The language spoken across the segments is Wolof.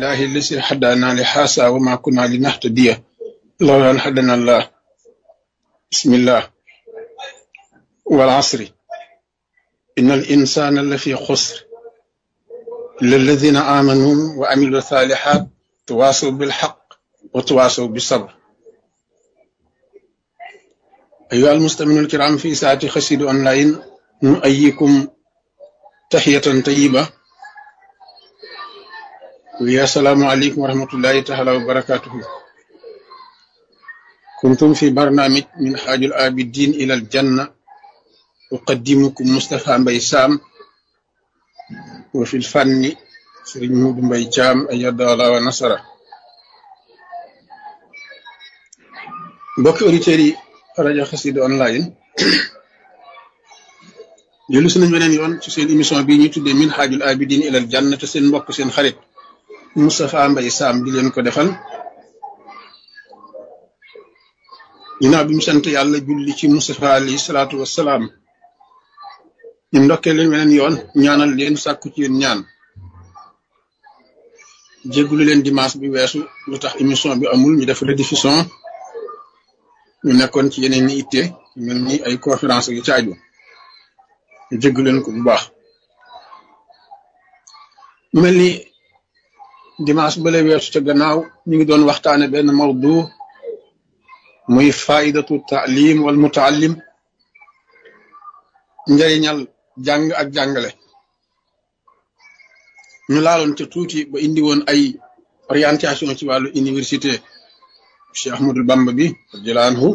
لله الذي هدانا لهذا وما كنا لنهتدي لولا أن هدانا الله بسم الله والعصر إن الإنسان لفي خسر إلا الذين آمنوا وعملوا الصالحات تواصوا بالحق وتواصوا بالصبر أيها المستمعون الكرام في ساعة خسيد أونلاين نؤيكم تحية طيبة ويا السلام عليكم ورحمة الله تعالى وبركاته كنتم في برنامج من حاج الآبدين إلى الجنة أقدمكم مصطفى مبي سام وفي الفن سرين مود مبي جام أيد الله ونصره mbokki auditeurs yi rajo Xassida online jëlu si nañ beneen yoon ci seen émission bii ñuy tuddee min xaajul abidin ilal janna te seen mbokk seen xarit Moustapha Mbaye Sam di leen ko defal ginnaaw bi mu sant yàlla julli ci Moustapha alayhi salaatu wassalaam ñu ndokkee leen beneen yoon ñaanal leen sàkku ci yéen ñaan jéggulu leen dimanche bi weesu lu tax émission bi amul ñu def rediffusion ñu nekkoon ci yeneen ni itte mel ni ay conférence yu caaju ñu jégg leen ko bu baax mu mel ni dimanche bale weesu ca gannaaw ñu ngi doon waxtaane benn mawdu muy faidatu taalim wal mutaallim njëriñal jàng ak jàngale ñu laaloon ca tuuti ba indi woon ay orientation ci wàllu université Cheikh Ahmadul Bamba bi radiyallahu anhu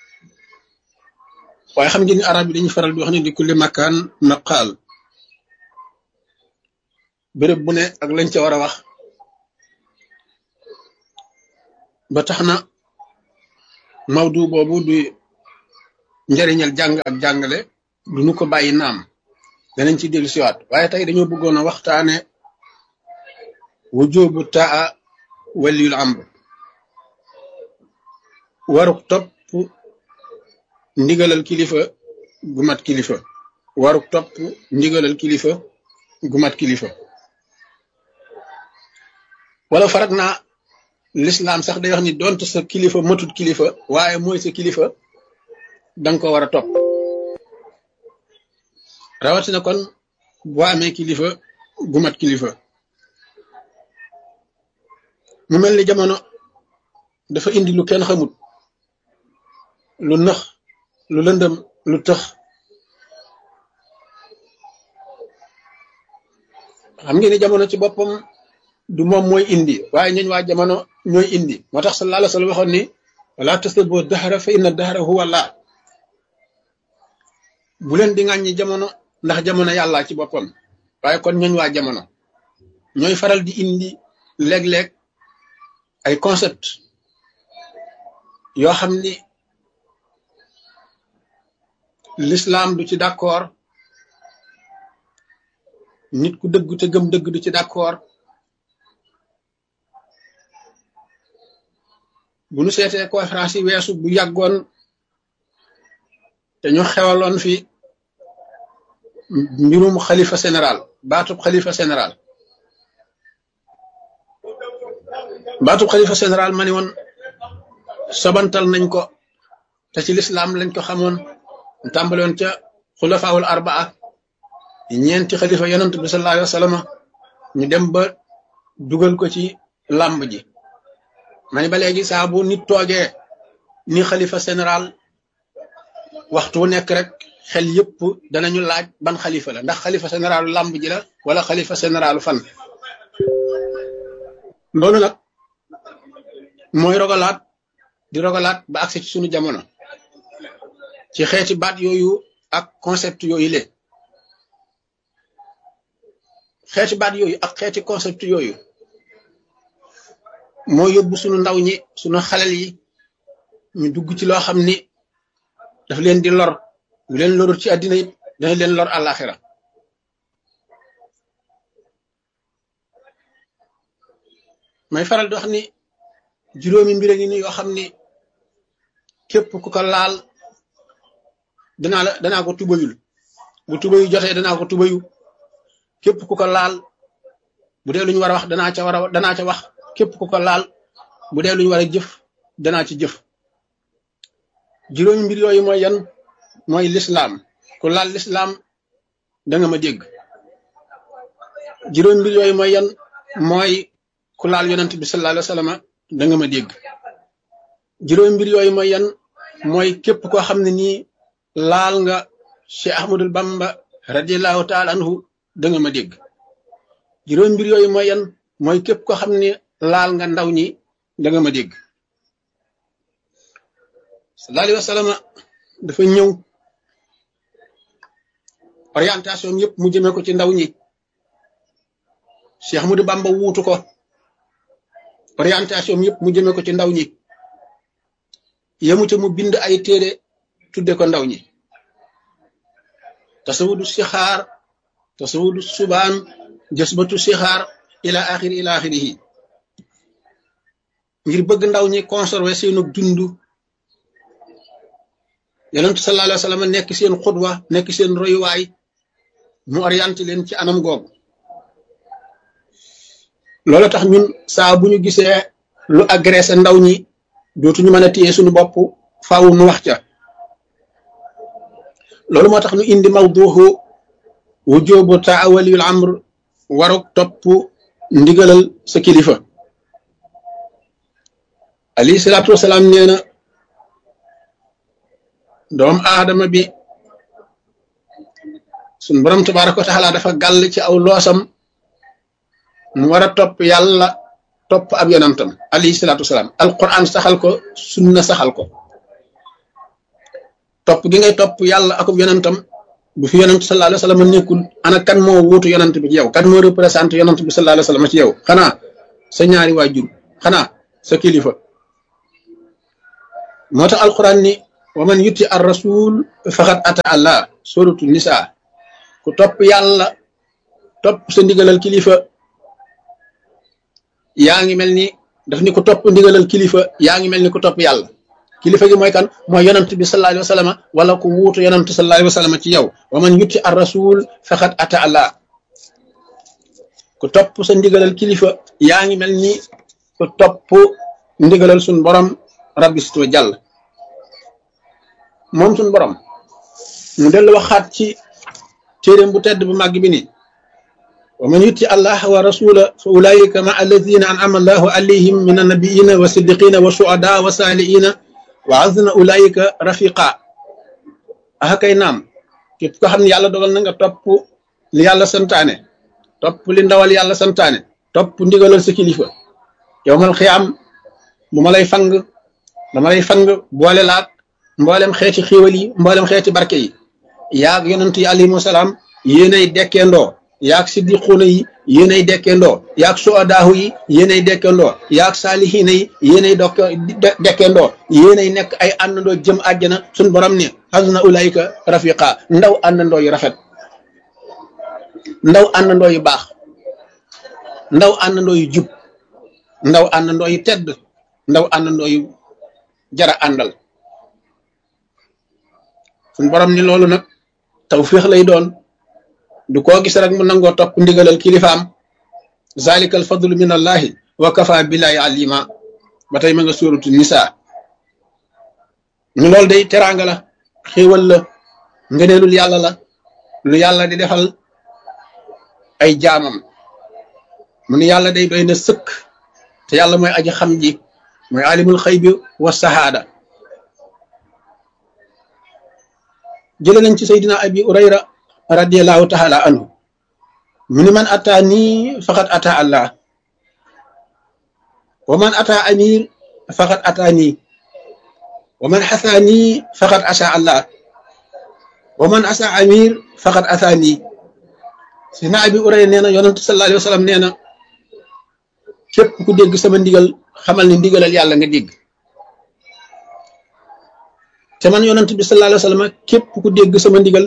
waaye xam ngeen ni arab yi dañuy faral di wax ne di kulli makaan maqaal béréb bu ne ak lañ ca war a wax ba tax na mawdu boobu du njariñal jàng ak jàngale du ñu ko bàyyi naam danañ ci dellu siwaat waaye tey dañoo bëggoon a waxtaane wujubu taa waliyul amr waruk topp ndigalal kilifa gu mat kilifa waruk topp ndigalal kilifa gu mat kilifa wala farak naa lislaam sax day wax ni donte sa kilifa matut kilifa waaye mooy sa kilifa danga ko war a topp rawatina kon boo amee kilifa gu mat kilifa mu mel ni jamono dafa indi lu kenn xamut lu nëx lu lëndëm lu tëx xam ngeen ni jamono ci boppam du moom mooy indi waaye ñooñ waa jamono ñooy indi moo tax sallallahu alayhi wa sallam waxoon ni wala tasubbu dahra fa inna dahra huwa Allah bu leen di ŋàññi jamono ndax jamono yàlla ci boppam waaye kon ñooñ waa jamono ñooy faral di indi léeg-léeg ay concept yoo xam ni l'islam du ci d'accord nit ku dëgg te gëm dëgg du ci d'accord bu nu seetee conférence yi weesu bu yàggoon te ñu xewaloon fi mbirum xalifa général baatub xalifa général baatub xalifa général ma ni woon sobantal nañ ko te ci l'islam lañ ko xamoon tàmbale woon ca xulafaawul arbaa ñeenti xalifa yonent bi sallallahu alayhi wa sallam ñu dem ba dugal ko ci làmb ji ma ni ba léegi saa bu nit toogee ni xalifa général waxtu wu nekk rek xel yëpp danañu laaj ban xalifa la ndax xalifa généralu làmb ji la wala xalifa généralu fan loolu nag mooy rogalaat di rogalaat ba agsi ci sunu jamono ci xeeti baat yooyu ak concept yooyu le xeeti baat yooyu ak xeeti concept yooyu moo yóbbu sunu ndaw ñi sunu xalel yi ñu dugg ci loo xam ni daf leen di lor bu leen lorul ci àddina it dana leen lor àllaaxira may faral di wax ni juróomi mbir a ngi ni yoo xam ni képp ku ko laal danaa la danaa ko tubayul bu tubayu jotee danaa ko tubayu képp ku ko laal bu dee lu ñu war a wax danaa ca war a danaa ca wax képp ku ko laal bu dee lu ñu war a jëf danaa ci jëf juróomi mbir yooyu mooy yan mooy lislaam ku laal lislaam da nga ma dégg juróomi mbir yooyu mooy yan mooy ku laal yonent bi sallallahu alayhi wa sallam da nga ma dégg juróomi mbir yooyu mooy yan mooy képp koo xam ne nii laal nga Cheikh Ahmadul Bamba radiallahu taala anhu da nga ma dégg juróomi mbir yooyu mooy yan mooy képp koo xam ne laal nga ndaw ñi da nga ma dégg sallallahu alayhi wa sallam dafa ñëw orientation yëpp mu jëmee ko ci ndaw ñi Cheikh Ahmadou Bamba wuutu ko orientation yëpp mu jëmee ko ci ndaw ñi yemu ca mu bind ay téere tudde ko ndaw ñi tasawudu sixaar tasawudu subaan jësbatu sixaar ila axir ila axirihi ngir bëgg ndaw ñi conserver seenu dund yonentu sallallahu alayhi wa sallam nekk seen xudwa nekk seen royuwaay mu orienté leen ci anam googu loolu tax ñun saa bu ñu gisee lu agressé ndaw ñi dootuñu mën a téye suñu bopp faaw nu wax ca loolu moo tax ñu indi mawduuxu wujubu taawaliyul amr waruk topp ndigalal sa kilifa alayhi salaatu wasalaam nee na doom aadama bi suñ borom tabaraka wa taala dafa gàll ci aw loosam mu war a topp yàlla topp ab yonantam alayhi salaatu wasalaam alquran saxal ko sunna saxal ko topp gi ngay topp yàlla akub yonantam bu fi yonant sallallahu alayhi wa sallam nekkul ana kan moo wuutu yonant bi ci yow kan moo représenté yonant bi sallallahu alayhi wa sallam ci yow xanaa sa ñaari waajur xanaa sa kilifa moo tax alquran ni wa man yutti ar rasul faqad ata allah suratu nisa ku topp yàlla topp sa ndigalal kilifa yaa ngi mel ni daf ni ku topp ndigalal kilifa yaa ngi mel ni ku topp yàlla kilifa gi mooy kan mooy yonant bi sallallahu alayhi wa sallam wala ku wuutu yonant sallallahu alayhi wa sallam ci yow wa man yutti ar rasul faqad ata allah ku topp sa ndigalal kilifa yaa ngi mel ni ku topp ndigalal sun borom rabbi sito jàll moom sun borom mu dellu waxaat ci téeréem bu tedd bu màgg bi ni wa man yutti allah wa rasula fa ulaika ma alladina an'ama allahu alayhim min annabiyina wa siddiqina wa shuhada wa saliina wa azna ulaika rafiqa ah kay naam képp ko xam ne yàlla dogal na nga topp li yàlla santaane topp li ndawal yàlla santaane topp ndigalal sa kilifa yowmal xiyaam bu ma lay fang dama lay fang boole laat mboolem xeeti xiiwal yi mboolem xeeti barke yi yaag yonent yi alayhimu salaam yéenay dekkeendoo yaag siddiquuna yi yéenay dekkeendoo yaag suadaahu yi yéenay dekkeendoo yaag saalihiina yi yéenay dokk dekkeendoo yéenay nekk ay àndandoo jëm àjjana suñ borom ne hasuna ulaayika rafiqa ndaw àndandoo yu rafet ndaw àndandoo yu baax ndaw àndandoo yu jub ndaw àndandoo yu tedd ndaw àndandoo yu jara àndal suñ borom ni loolu nag tawfiix lay doon du koo gis rek mu nangoo topp ndigalal kilifaam zalika al fadlu min allahi wa kafa billahi alima ba tey ma nga suuratu nisa ñu loolu day teraanga la xéewal la ngëneelul yàlla la lu yàlla di defal ay jaamam mu ni yàlla day doy na sëkk te yàlla mooy aji xam ji mooy alimul xëy bi wa sahaada jële nañ ci saydina abi urayra radiallahu taala anhu mu ni man ata nii faqad ata allah wa man ata amir faqad ata nii wa man xasa nii faqad asa allah wa man asa amir faqad asa nii saydina abi urayra nee na yonentu sallallahu alayhi wa sallam nee na képp ku dégg sama ndigal xamal ni ndigalal yàlla nga dégg te man yonent bi sallallahu alayhi wa sallam képp ku dégg sama ndigal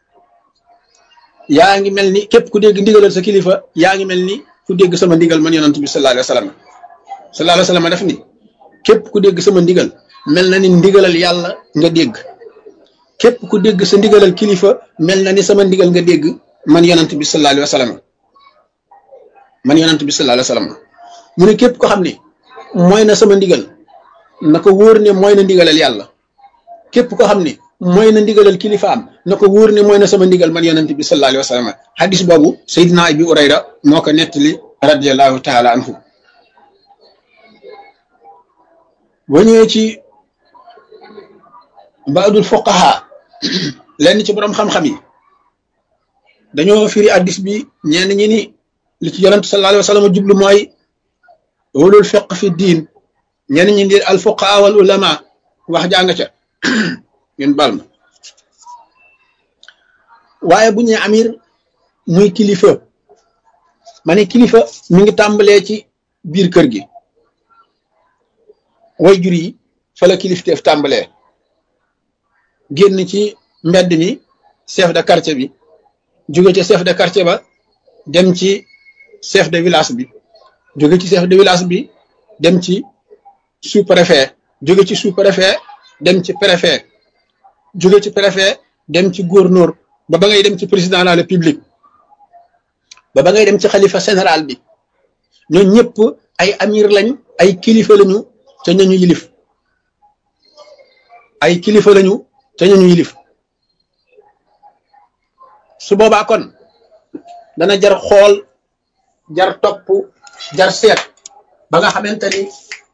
yaa ngi mel ni képp ku dégg ndigalal sa kilifa yaa ngi mel ni ku dégg sama ndigal man yonent bi sallallahu alayhi wa sallam sallallahu alayhi wa sallam def ni képp ku dégg sama ndigal mel na ni ndigalal yàlla nga dégg képp ku dégg sa ndigalal kilifa mel na ni sama ndigal nga dégg man yonent bi sallallahu alayhi wa sallam man yonent bi sallallahu alayhi wasallam mu ne képp ko xam ne mooy na sama ndigal na ko wóor ne mooy na ndigalal yàlla képp ko xam ne mooy na ndigalal kilifaam na ko wóor ne mooy na sama ndigal man yonent bi sallallahu alayhi wasallam hadis boobu Seydina Abi Urayra moo ko nettali radiyallahu taala anhu boo ñëwee ci baadul fuqaha lenn ci borom xam-xam yi dañoo firi addis bi ñenn ñi ni li ci yonent sallallahu alayhi wa sallam jublu mooy ulul fiq fi diin ñenn ñi di al fuqaha wal ulama wax jàng ca ngeen bal ma waaye bu ñee amir muy kilifa ma ne kilifa mi ngi tàmbalee ci biir kër gi way jur yi fa la kilifteef tàmbalee génn ci mbedd mi chef de quartier bi jóge ci chef de quartier ba dem ci chef de village bi jóge ci chef de village bi dem ci sous préfet jóge ci sous préfet dem ci préfet jóge ci préfet dem ci gouverneur ba ba ngay dem ci président de la république ba ba ngay dem ci xalifa général bi ñoo ñëpp ay amir lañ ay kilifa lañu te ñañu yilif ay kilifa lañu te ñañu yilif su boobaa kon dana jar xool jar topp jar seet ba nga xamante ni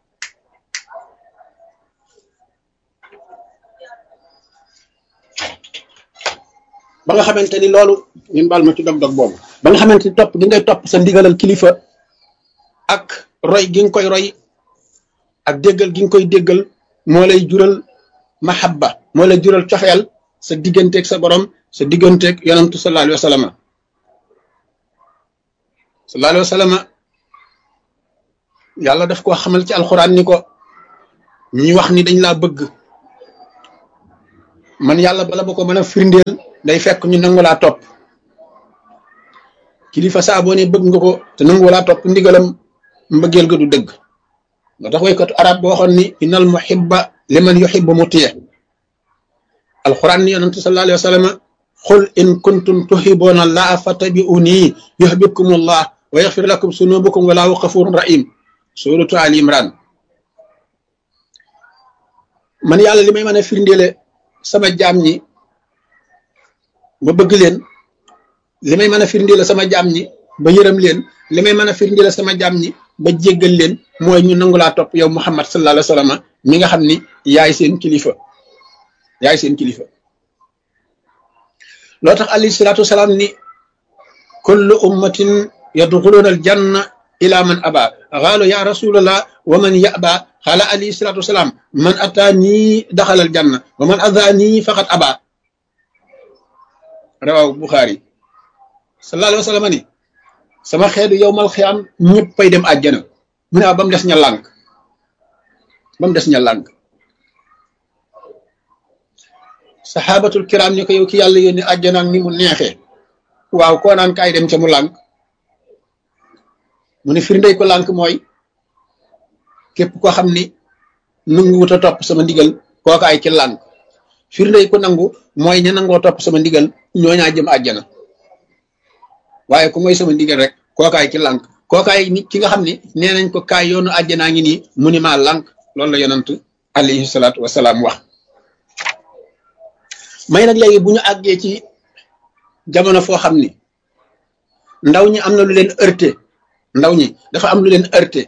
ba nga xamante ni loolu ñun baal ma ci dog-dog boobu ba nga xamante ni topp gi ngay topp sa ndigalal kilifa ak roy gi nga koy roy ak déggal gi nga koy déggal moo lay jural mahabba moo lay jural cofeel sa digganteeg sa borom sa digganteeg yonantu sallallahu alayhi wa sallam sallallahu alayhi wa sallam yàlla daf koo xamal ci alxuraan ni ko ñi wax ni dañ laa bëgg man yàlla bala ba ko mën a firndeel day fekk ñu nangu laa topp kilifa saa boo ne bëgg nga ko te nangu laa topp ndigalam mbëggeel ga du dëgg nga tax waykatu arab boo waxoon ni innal muhibba liman yuhibbu mutiya alquran ni yonente sallallahu alayhi wa sallam qul in kuntum tuhibbuna allaha fattabi'uni yuhibbukum allah wa yaghfir lakum sunubukum wallahu ghafurun rahim suratu ali imran man yàlla li may mën a firndeele sama jaam ñi ba bëgg leen li may mën a firndeele sama jaam ñi ba yërëm leen li may mën a firndeele sama jaam ñi ba jéggal leen mooy ñu nangu laa topp yow muhammad sallallahu alayhi wa sallam mi nga xam ni yaay seen kilifa yaay seen kilifa loo tax alayhi salaatu wasalaam ni kullu ummatin yadxuluuna al janna ila man aba xaalu ya rasulallah wa man yaba xaala alayhi salaatu wasalaam man ataa nii daxal al janna wa man adaa nii faqat aba rawaw buxaari sallallahu alayhi wa sallam ni sama xeetu yow mal xiyaam ñëppay dem àjjana mu ne ba mu des ña lànk ba mu des ña lànk saxaabatul kiram ni ko yow ki yàlla yónni àjjana ak ni mu neexee waaw koo naan kaay dem ca mu lànk mu ne firndey ko lànk mooy képp koo xam ni nangu wut a topp sama ndigal kooka ay ci lànk firndey ko nangu mooy ña nangoo topp sama ndigal ñooñaa jëm àjjana waaye ku mooy sama ndigal rek kookaay ci lànk kookaay nit ki nga xam ne nee nañ ko kaay yoonu àjjanaa ngi nii mu ni maa lànk loolu la yonant alayhi salaatu wasalaam wax may nag léegi bu ñu àggee ci jamono foo xam ni ndaw ñi am na lu leen heurté ndaw ñi dafa am lu leen heurté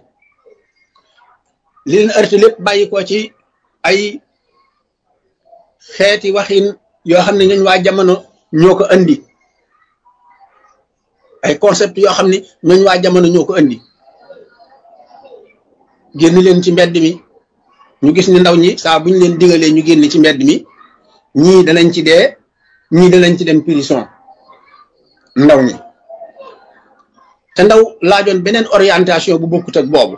li leen heurté lépp bàyyi ko ci ay xeeti waxin yoo xam ne ñooñ waa jamono ñoo ko andi ay concept yoo xam ne ñooñ waa jamono ñoo ko andi génn leen ci mbedd mi ñu gis ni ndaw ñi saa bu ñu leen digalee ñu génn ci mbedd mi ñii danañ ci dee ñii danañ ci dem prison ndaw ñi te ndaw laajoon beneen orientation bu bokkut ak boobu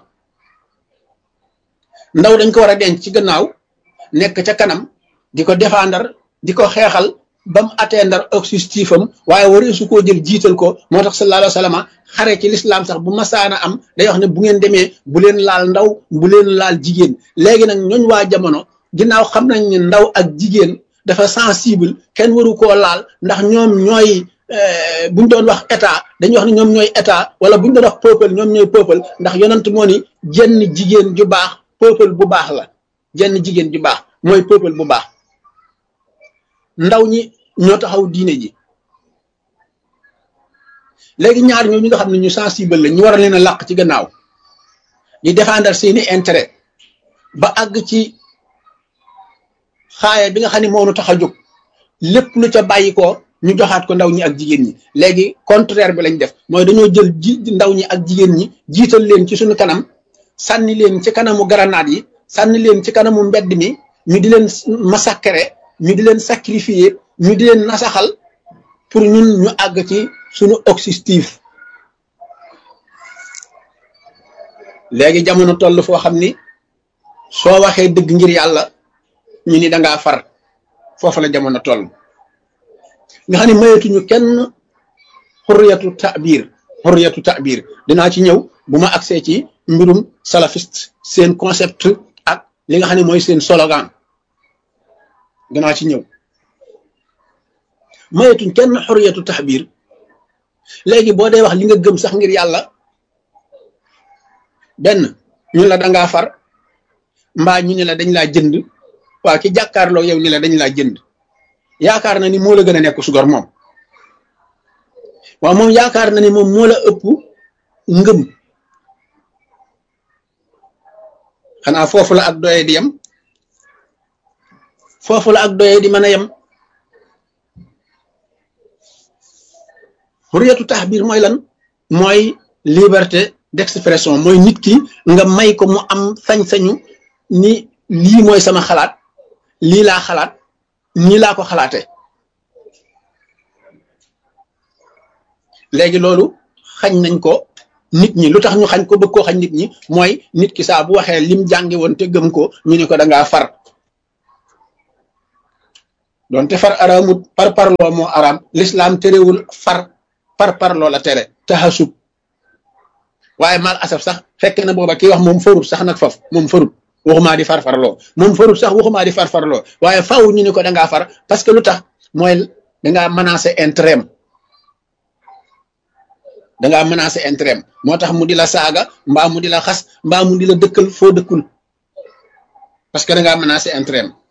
ndaw dañ ko war a denc ci gannaaw nekk ca kanam di ko défendre di ko xeexal ba mu atteindre objectif am waaye waree su koo jël jiital ko moo tax sallallahu alayhi wa sallam xare ci lislaam sax bu masaana am day wax ne bu ngeen demee bu leen laal ndaw bu leen laal jigéen léegi nag ñooñ waa jamono ginnaaw xam nañ ne ndaw ak jigéen dafa sensible kenn waru koo laal ndax ñoom ñooy buñ doon wax état dañuy wax ne ñoom ñooy état wala buñ doon wax peuple ñoom ñooy peuple ndax yonent moo ni jenn jigéen ju baax peuple bu baax la jenn jigéen ju baax mooy peuple bu baax ndaw ñi ñoo taxaw diine ji léegi ñaar ñoo ñi nga xam ne ñu sensible la ñu war a leen a làq ci gannaaw di défendre seeni intérêt ba àgg ci xaaya bi nga xam ne moo nu tax a jóg lépp lu ca bàyyi ko ñu joxaat ko ndaw ñi ak jigéen ñi léegi contraire bi lañ def mooy dañoo jël ji ndaw ñi ak jigéen ñi jiital leen ci suñu kanam sànni leen ci kanamu garanaat yi sànni leen ci kanamu mbedd mi ñu di leen massacrer ñu di leen sacrifier ñu di leen nasaxal pour ñun ñu àgg ci suñu objectif léegi jamono toll foo xam ni soo waxee dëgg ngir yàlla ñu ni dangaa far foofu la jamono toll nga xam ne mayetuñu kenn xurriyatu ta'bir xurriyatu ta'bir dinaa ci ñëw bu ma agsee ci mbirum salafiste seen concept ak li nga xam ne mooy seen slogan dinaa ci ñëw mayetuñ kenn xurriyatu ta'bir léegi boo dee wax li nga gëm sax ngir yàlla benn ñu la dangaa far mbaa ñu ne la dañ laa jënd waaw ki jàkkaarloo yow ni la dañ laa jënd yaakaar na ni moo la gën a nekk sugor moom waaw moom yaakaar na ni moom moo la ëpp ngëm xanaa foofu la ak doye di yem foofu la ak doye di mën a yem xuriyatu taxbir mooy lan mooy liberté d'expression mooy nit ki nga may ko mu am sañ-sañu ni lii mooy sama xalaat lii laa xalaat nii laa ko xalaate léegi loolu xañ nañ ko nit ñi lu tax ñu xañ ko bëgg koo xañ nit ñi mooy nit ki saa bu waxee lim jàngi woon te gëm ko ñu ne ko da ngaa far doonte far araamut par parloo moo araam l'islam terewul far par parloo la tere taxasub waaye mal asaf sax fekk na booba kii wax moom farut sax nag faf moom farut waxumaa di farfarloo moom farut sax waxumaa di farfarloo waaye faw ñu ni ko dangaa far parce que lu tax mooy dangaa menacé intérêt dangaa menacé intérêt moo tax mu di la saaga mbaa mu di la xas mbaa mu di la dëkkal foo dëkkul parce que dangaa menacé intérêt